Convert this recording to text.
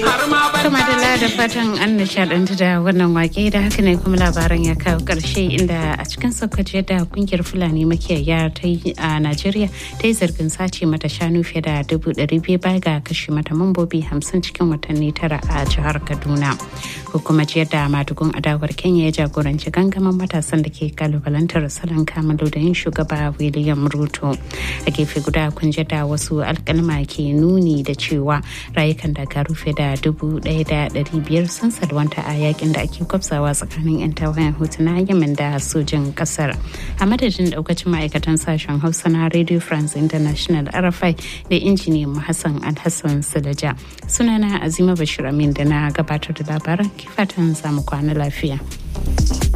Kuma da da fatan an nishadantu da wannan wake da haka ne kuma labaran ya kawo karshe inda a cikin saukaci da kungiyar Fulani makiyaya ta yi a Najeriya ta yi zargin sace mata shanu fiye da dubu ɗari biyu baya ga kashe mata mambobi hamsin cikin watanni tara a jihar Kaduna. Hukumar jiyar da madugun adawar Kenya ya jagoranci gangamin matasan da ke kalubalantar salon kamalu da yin shugaba William Ruto. A gefe guda kun da wasu alkalma ke nuni da cewa rayukan da rufe da dubu ɗaya da ɗari biyar sun salwanta a yakin da ake kwafsawa tsakanin 'yan tawayen hutu na yamin da sojin kasar a madadin daukacin ma'aikatan sashen hausa na radio france international rfi da injiniyan hassan alhassan silaja sunana azima bashir amin da na gabatar da labaran kifatan samu kwana lafiya.